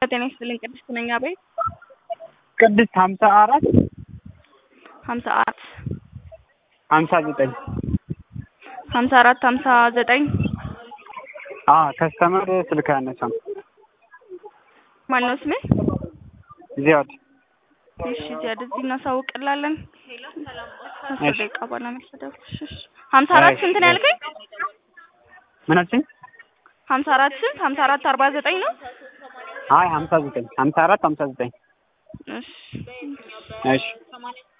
ጤና ይስጥልኝ ቅድስት ነኝ። አቤት ቅድስት ሀምሳ አራት ሀምሳ አራት ሀምሳ ዘጠኝ ሀምሳ አራት ሀምሳ ዘጠኝ ከስተመር ስልክ አያነሳም። ማን ነው ስሜ? ዚያድ እሺ ዚያድ እዚህ እናሳውቅላለን። አስር ደቂቃ በኋላ መሰደብ። ሀምሳ አራት ስንት ነው ያልከኝ? ምን አልሽኝ? ሀምሳ አራት ስንት? ሀምሳ አራት አርባ ዘጠኝ ነው። አይ ሀምሳ ዘጠኝ ሀምሳ አራት ሀምሳ ዘጠኝ እሺ እሺ